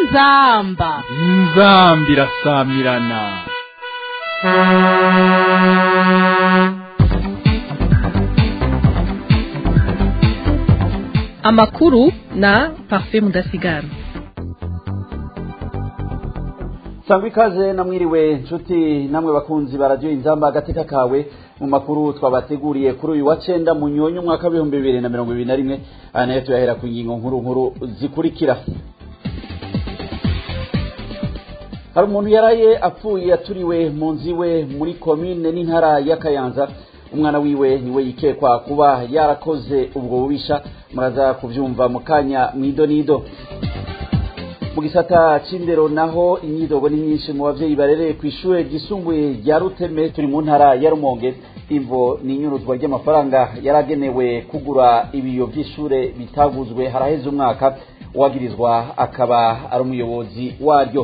inzamba inzambi irasamirana amakuru na parfait mudasigara sangwa ikaze namwiriwe nshuti namwe bakunzi baradiyo inzamba agateka kawe mu makuru twabateguriye kuri uyu wa cenda mu nyonyo umwaka w'ibihumbi bibiri na mirongo ibiri na rimwe aya nayo tuyahera ku ngingo nkuru nkuru zikurikira hari umuntu yaraye apfuye yaturiwe mu nzu iwe muri komine n'intara ya kayanza umwana wiwe niwe yikekwa kuba yarakoze ubwo bubisha muraza kubyumva mu kanya mwido nido mu gisata c'indero naho imyidogo ni myinshi mu bavyeyi barereye ku ishure ryisumbuye rya ruteme turi mu ntara ya rumonge imvo ni inyuruzwa ry'amafaranga yaragenewe kugura ibiyo vy'ishure bitaguzwe haraheze umwaka uwagirizwa akaba ari umuyobozi waryo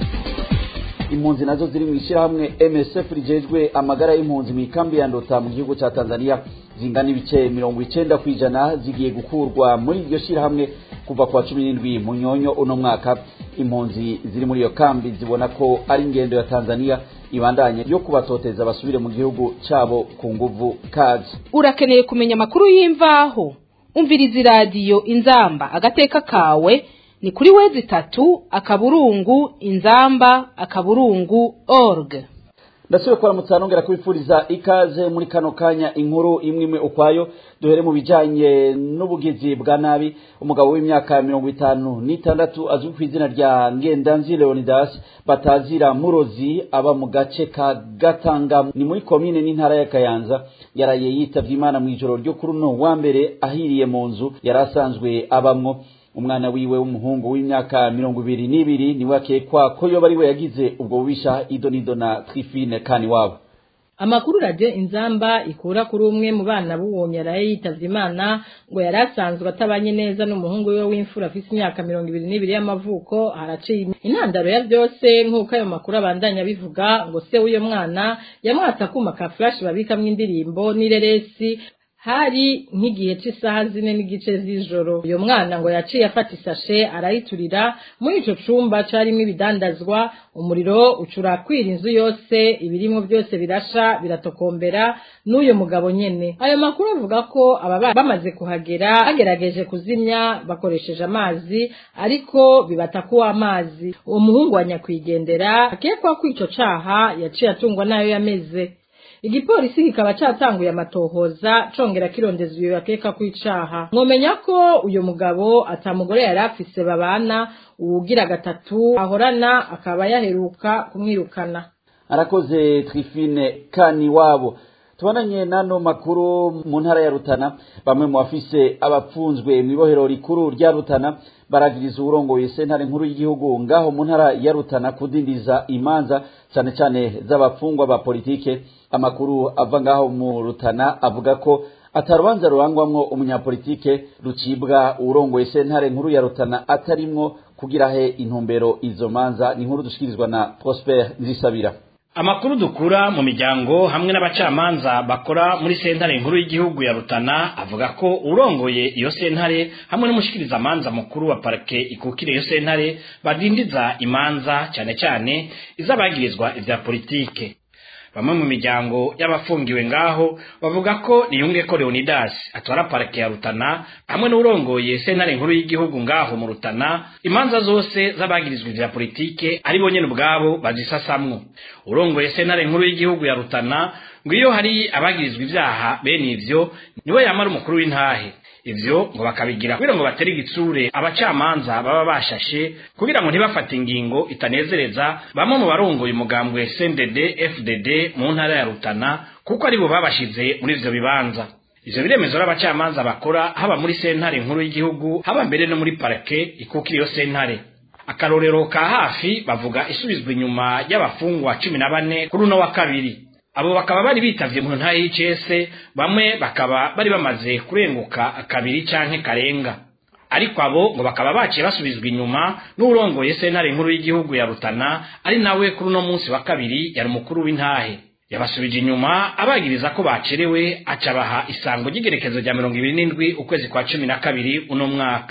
impunzi nazo ziri mu ishyirahamwe msf rijejwe amagara y'impunzi mu ikambi ya ndota mu gihugu cya tanzania zingana ibice mirongo icenda ku ijana zigiye gukurwa muri iryo shyirahamwe kuva ku wa cumi n'indwi mu nyonyo uno mwaka impunzi ziri muri iyo kambi zibona ko ari ingendo ya tanzania ibandanye yo kubatoteza basubire mu gihugu cabo ku nguvu kazi urakeneye kumenya amakuru y'imvaho umviriza iradiyo inzamba agateka kawe ni kuri wezi itatu akaburungu inzamba akaburungu org ndasubiye kuramutsa nongera kubifuriza ikaze muri kano kanya inkuru imwe imwe ukwayo duhere mu bijanye n'ubugizi bwa nabi umugabo w'imyaka mirongo itanu n'itandatu azwi ku izina rya ngendanzi leonidas batazira murozi aba mu gace ka gatanga ni muri komine n'intara ya kayanza yaraye yitavye imana mu ijoro ryo kuri uno wa mbere ahiriye mu nzu yari asanzwe abamwo umwana wiwe w'umuhungu w'imyaka mirongo ibiri n'ibiri niwe akekwa ko yoba ari we yagize ubwo bubisha idonido na trifine kani wabo amakuru radiyo inzamba ikura kuri umwe mu bana b'uwo yaraye yitavye imana ngo yari asanzwe atabanye neza n'umuhungu we w'imfura afise imyaka mirongo ibiri n'ibiri y'amavuko haraciye intandaro ya byose nk'uko ayo makuru abandanya bivuga ngo se w'uyo mwana yamwatse akuma ka flash babikamwo indirimbo n'ireresi hari nk'igihe cy'isaha zine n'igice z'ijoro uyo mwana ngo yaciye afata isashe arayiturira muri ico cumba carimwo ibidandazwa umuriro ucurakwira inzu yose ibirimwo byose birasha biratokombera n'uyo mugabo nyene ayo makuru avuga ko aba bamaze kuhagera bagerageje kuzimya bakoresheje amazi ariko bibatakuwa amazi uwo muhungu wa nyakwigendera akekwa ko ico caha yaciye atungwa nayo yameze igipolisi kikaba catanguye amatohoza congera kirondeza ibyo bakeka kwicaha mwomenya ko uyu mugabo atamugore yari afise babana uwugira gatatu ahorana akaba yaheruka kumwirukana arakoze trifine kani wabo tubonanye n'ano makuru mu ntara ya rutana bamwe mu bafise abapfunzwe mu ibohero rikuru rya rutana baragiriza uwurongoye sentare nkuru y'igihugu ngaho mu ntara ya rutana kudindiza imanza cyane cyane z'abapfungwa ba politike amakuru ava ngaho mu rutana avuga ko atarubanza rurangwamwo umunyapolitike rucibwa uwurongoye sentare nkuru ya rutana atarimwo kugira he intumbero izo manza ni inkuru dushikirizwa na prosper nzisabira amakuru dukura mu miryango hamwe n'abacamanza bakora muri sentare nkuru y'igihugu ya rutana avuga ko urongoye iyo sentare hamwe n'umushikiriza amanza mukuru wa parike ikukira iyo sentare badindiza imanza cyane cyane iz'abagirizwa ivya politike bamwe mu miryango y'abafungiwe ngaho bavuga ko niyunge ko leonidas atwara parike ya rutana hamwe n'urongoye sentare nkuru y'igihugu ngaho mu rutana imanza zose z'abagirizwa ivya politike ari bo nyene ubwabo bazisasamwo urongoye sentare nkuru y'igihugu ya rutana ngo iyo hari abagirizwa ivyaha bene ivyo niwe yamara umukuru w'intahe ivyo ngo bakabigira kugira ngo batere igitsure abacamanza baba bashashe kugira ngo ntibafate ingingo itanezereza bamwe mu barongoye umugambwe CNDD FDD mu ntara ya Rutana kuko aribo babashize muri ivyo bibanza ivyo biremezo n'abacamanza bakora haba muri sentare nkuru y'igihugu haba mbere no muri parke ikukira iyo sentare akarorero ka hafi bavuga isubizwa inyuma y'abafungwa cumi na bane kuri uno wa kabiri abo bakaba bari bitavye mu ntara y'icese bamwe bakaba bari bamaze kurenguka kabiri canke karenga ariko abo ngo bakaba baciye basubizwa inyuma n'urongoye sentare nkuru y'igihugu ya rutana ari nawe kuri uno munsi wa kabiri yari umukuru w'intahe yabasubije inyuma abagiriza ko bacerewe acabaha isango ry'igerekezo rya mirongo ibiri n'indwi ukwezi kwa cumi na kabiri uno mwaka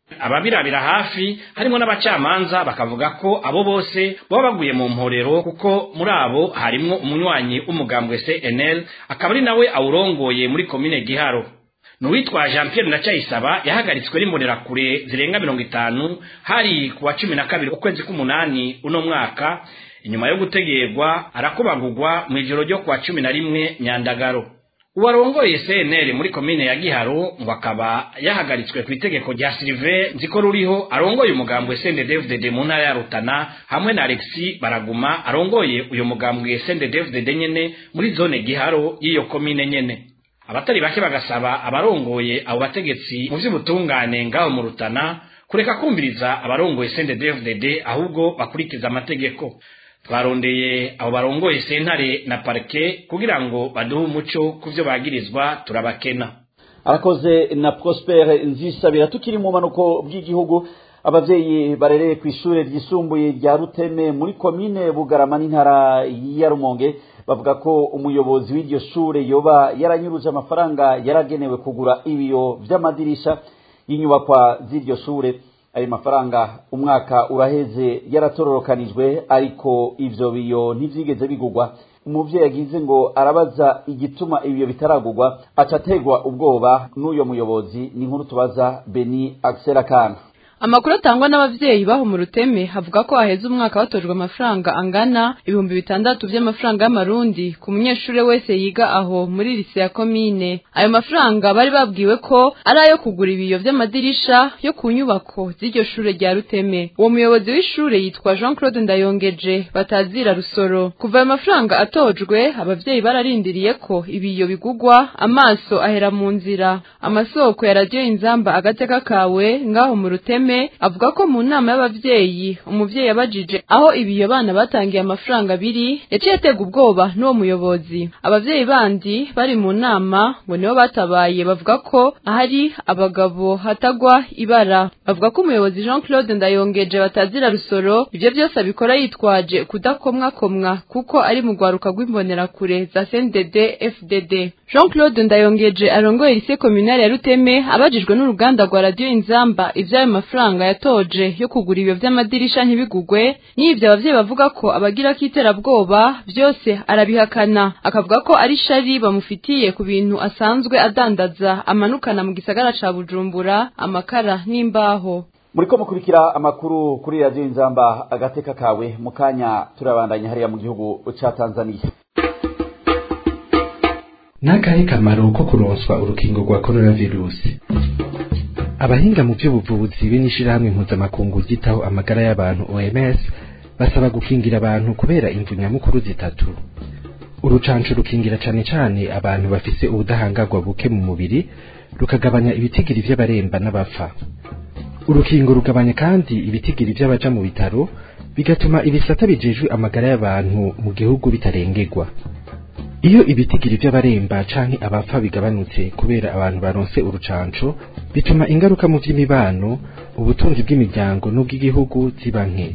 ababirabira hafi harimo n'abacamanza bakavuga ko abo bose baba baguye mu mporero kuko muri abo harimwo umunywanyi w'umugambwe CNL akaba ari nawe awurongoye muri komine Giharo Nuwitwa Jean Pierre Ndacayisaba yahagaritswe n'imbonerakure zirenga mirongo itanu hari kuwa cumi na kabiri ukwezi k'umunani uno mwaka inyuma yo gutegerwa arakobagurwa mu ijoro ryo kuwa cumi na rimwe Nyandagaro uwarongoye CNL muri komine ya Giharo ngo akaba yahagaritswe ku itegeko rya Sylvain nziko ruriho arongoye umugambwe CNDD-FDD mu ntara ya Rutana hamwe na Alexis Baraguma arongoye uyu mugambwe CNDD-FDD nyene muri zone Giharo y'iyo komine nyene abatari bake bagasaba abarongoye abo bategetsi mu vy'ubutungane ngaho mu Rutana kureka kumviriza abarongoye CNDD-FDD ahubwo bakurikiza amategeko twarondeye abo barongoye sentare na parike kugira ngo baduhe umuco ku byo bagirizwa turabakena arakoze na prospere nzisabira tukiri mu manuko bw'igihugu abavyeyi barereye ku ishure ryisumbuye rya ruteme muri komine bugarama n'intara ya rumonge bavuga ko umuyobozi w'iryo shure yoba yaranyuruje amafaranga yaragenewe kugura ibiyo vy'amadirisha y'inyubakwa z'iryo shure ayo mafaranga umwaka uraheze yaratororokanijwe ariko ivyo biyo ntivyigeze bigurwa umuvyeyi yagize ngo arabaza igituma ibiyo bitaragurwa aca ategwa ubwoba n'uyo muyobozi ni nkuru tubaza beni akana amakuru atangwa n'abavyeyi baho mu ruteme havuga ko haheze umwaka batojwe amafaranga angana ibihumbi bitandatu vy'amafaranga y'amarundi ku munyeshure wese yiga aho muri lise ya komine ayo mafaranga bari babwiwe ko ari ayo kugura ibiyo vy'amadirisha yo ku nyubako z'iryo shure rya ruteme uwo muyobozi w'ishure yitwa jean claude ndayongeje batazira rusoro kuva ayo mafaranga atojwe abavyeyi bararindiriye ko ibiyo bigugwa amaso ahera mu nzira amasoko ya radiyo inzamba agateka kawe ngaho mu ruteme avuga ko mu nama y'abavyeyi umuvyeyi yabajije aho ibiyo bana batangiye amafaranga biri yaciye atega ubwoba n'uwo muyobozi abavyeyi bandi bari mu nama ngo nibo batabaye bavuga ko ahari abagabo hatagwa ibara bavuga ko umuyobozi jean claude ndayongeje batazira rusoro ivyo vyose abikora yitwaje kudakomwakomwa kuko ari mu rwaruka rw'imbonerakure za cndd fdd jean claude ndayongeje arongoye lise komunale ya ruteme abajijwe n'uruganda rwa radiyo inzamba ivy'ayo mafaranga yatoje yo kugura ibyo vy'amadirisha ntibigugwe n'ivyo abavyeyi bavuga ko abagira k'iterabwoba vyose arabihakana akavuga ko ari shari bamufitiye ku bintu asanzwe adandaza amanukana mu gisagara ca bujumbura amakara n'imbaho muriko mukurikira amakuru kuri radiyo inzamba agateka kawe mu kanya turabandanya hariya mu gihugu ca tanzaniya n'akahe kamaro ko kuronswa urukingo rwa coronavirusi abahinga mu by'ubuvuzi be n'ishirahamwe mpuzamakungu ryitaho amagara y'abantu oms basaba gukingira abantu kubera imvu nyamukuru zitatu urucanco rukingira cane cane abantu bafise ubudahangarwa buke mu mubiri rukagabanya ibitigiri vy'abaremba n'abapfa urukingo rugabanya kandi ibitigiri vy'abaja mu bitaro bigatuma ibisata bijejwe amagara y'abantu mu gihugu bitarengerwa iyo ibitigiri vy'abaremba canke abapfa bigabanutse kubera abantu baronse urucanco bituma ingaruka mu vy'imibano ubutunzi bw'imiryango n'ubw'igihugu ziba nke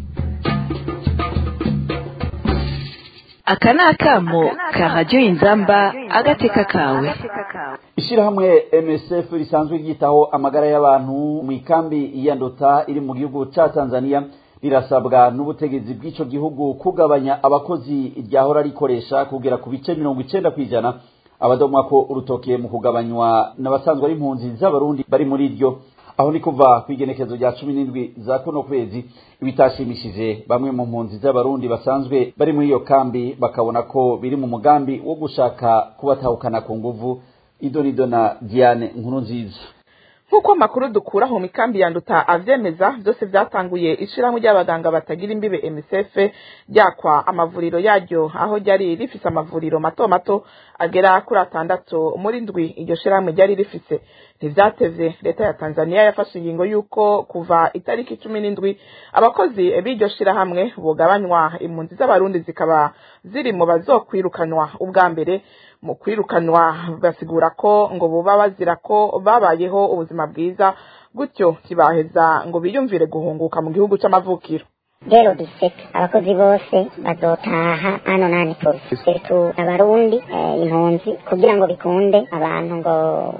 aka ni akamo ka radiyo inzamba agateka kawe ishirahamwe msf risanzwe ryitaho amagara y'abantu mu ikambi ya ndota iri mu gihugu ca tanzania rirasabwa n'ubutegetsi bw'ico gihugu kugabanya abakozi ryahora rikoresha kugera ku bice mirongo icenda kw'ijana abadomwa ko urutoke mu kugabanywa n'abasanzwe ari impunzi z'abarundi bari muri iryo aho ni kuva ku igenekezo rya cumi n'indwi za kuno kwezi ibitashimishije bamwe mu mpunzi z'abarundi basanzwe bari muri iyo kambi bakabona ko biri mu mugambi wo gushaka kubatahukana ku nguvu idonido na diane nkuru nziza nk'uko amakuru dukura mu mikambi yanduta avyemeza byose byatanguye ishirahamwe ry'abaganga batagira imbibe MSF ryakwa amavuriro yaryo aho ryari rifise amavuriro mato mato agera kuri atandatu muri ndwi iryo shirahamwe ryari rifise ntivyatevye leta ya Tanzania yafashe ingingo yuko kuva itariki cumi n'indwi abakozi b'iryo shirahamwe bugabanywa impunzi z'abarundi zikaba ziri mu bazokwirukanwa ubwa mbere mu kwirukanwa basigura ko ngo buba bazira ko babayeho ubuzima bwiza gutyo ntibaheza ngo biyumvire guhunguka mu gihugu c'amavukiro rero diseka abakozi bose bazotaha hano nani tu abarundi eh, impunzi kugira ngo bikunde abantu ngo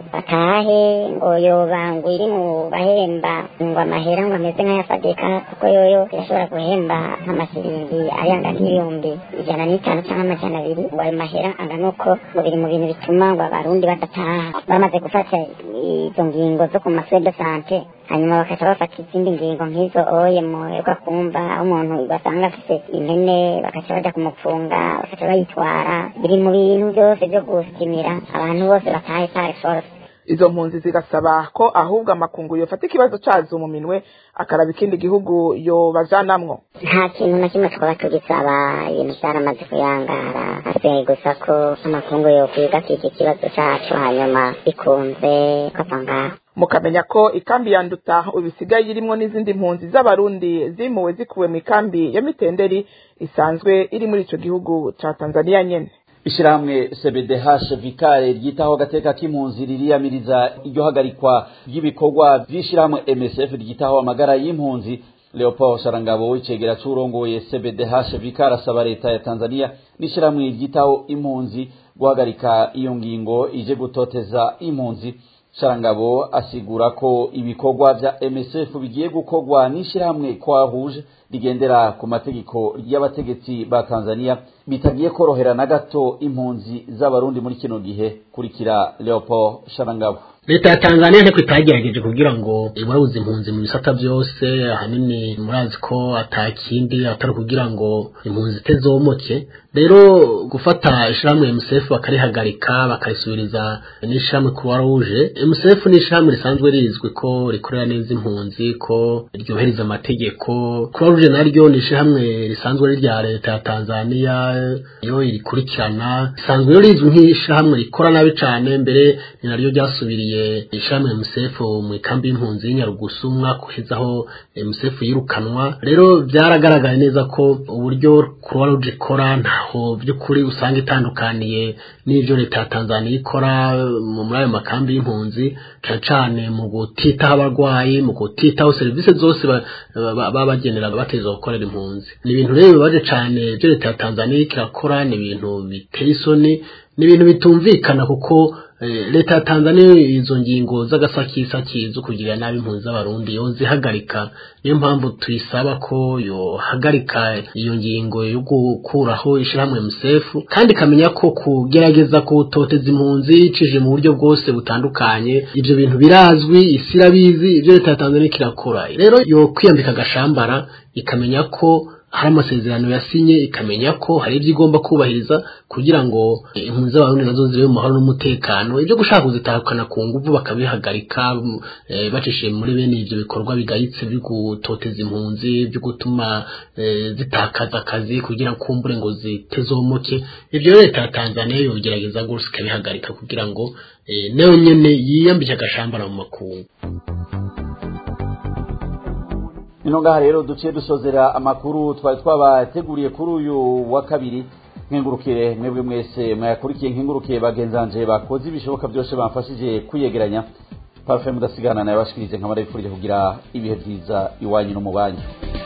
batahe ngo yoba ngo iri mu bahemba ngo amahera ngo ameze nk'ayafadika kuko yoyo irashobora guhemba nk'amasiringi ayanga nk'ibihumbi ijana n'itanu cyangwa amajana abiri ngo ayo mahera angana uko ngo biri mu bintu bituma ngo abarundi badataha bamaze gufata izo ngingo zo ku maswe de sante hanyuma bakaca bafata izindi ngingo nk'izo oye muherwa kumva aho umuntu basanga afite impene bakaca baja kumupfunga bakaca bayitwara biri mu bintu byose byo gusimira abantu bose batahe pare force izo mpunzi zigasaba ko ahubwo amakungu yofata ikibazo cazo mu minwe akaraba ikindi gihugu yobajanamwo nta kintu na kimwe twaba tugisaba ibintu byaramaze kuyangara hasigaye gusa ko amakungu yokwiga iki kibazo cacu hanyuma bikunze kava ngaho mukamenya ko ikambi ya nduta ubu isigaye irimwo n'izindi mpunzi z'abarundi zimuwe zikuwe mu ikambi ya mitenderi isanzwe iri muri ico gihugu ca tanzania nyene ishyirahamwe cbdh vikare ryitaho agateka k'impunzi ririyamiriza iryo hagarikwa ry'ibikorwa by'ishyirahamwe msf ryitaho amagara y'impunzi leopold sharangabo w'icegera c'urongoye cbdh vikare asaba leta ya tanzania n'ishyirahamwe ryitaho impunzi guhagarika iyo ngingo ije gutoteza impunzi sharangabo asigura ko ibikorwa vya msf bigiye gukorwa n'ishyirahamwe kwahuje rigendera ku mategeko y'abategetsi ba tanzania bitagiye korohera na gato impunzi z'abarundi muri kino gihe kurikira leopold sharangabo leta ya tanzania nteko itagerageje kugira ngo iburabuze impunzi mu bisata byose ahanini murazi ko atakindi atari kugira ngo impunzi itezomoke rero gufata ishyirahamwe mcf bakarihagarika bakarisubiriza n'ishyirahamwe croix rouge mcf ni ishyirahamwe risanzwe rizwi ko rikorera neza impunzi ko ryohereza amategeko croix rouge naryo ni ishyirahamwe risanzwe rya leta ya tanzania yo irikurikirana risanzwe rero rizwi nk'ishyirahamwe rikora nabi cyane mbere ni naryo ryasubiriye ishyirahamwe mcf mu ikambi y'impunzi y'inyarugusu umwaka uheze aho mcf yirukanwa rero byaragaragaye neza ko uburyo croix rouge ikora ntaho by'ukuri usanga itandukaniye n'ibyo leta ya tanzania ikora muri ayo makambi y'impunzi cyane cyane mu gutitaho abarwayi mu gutitaho serivisi zose baba bagenera bateza gukorera impunzi ni ibintu rero bibaje cyane ibyo leta ya tanzania irakora ni ibintu biteye isoni ni ibintu bitumvikana kuko leta ya tanzania izo ngingo z'agasakisaki zo kugirira nabi impunzi z'abarundi yo zihagarika niyo mpamvu tuyisaba ko yohagarika iyo ngingo yo gukuraho ishyirahamwe mcf kandi ikamenya ko kugerageza kutoteza impunzi icije mu buryo bwose butandukanye ibyo bintu birazwi isi irabizi ibyo leta ya tanzania kirakora rero yo kwiyambika agashambara ikamenya ko hari amasezerano yasinye ikamenya ko hari ibyo igomba kubahiriza kugira ngo impunzi z'abarundi nazo zibe mu mahoro n'umutekano ibyo gushaka kuzitahukana ku nguvu bakabihagarika bacishije muri bene ibyo bikorwa bigayitse byo gutoteza impunzi byo gutuma zitakaza akazi kugira ngo kumbure ngo zitezomoke ibyo leta ya tanzania yogerageza rwose ikabihagarika kugira ngo nayo nyine yiyambike agashambara mu makungu ino ngaha rero duciye dusozera amakuru twari twabateguriye kuri uyu wa kabiri nkengurukire mwebwe mwese mwayakurikiye nkengurukire bagenzanje bakoze ibishoboka byose bamfashije kwiyegeranya parufe mudasigana nayo bashikirize nkamara bifurije kugira ibihe byiza iwanyu no mu banyu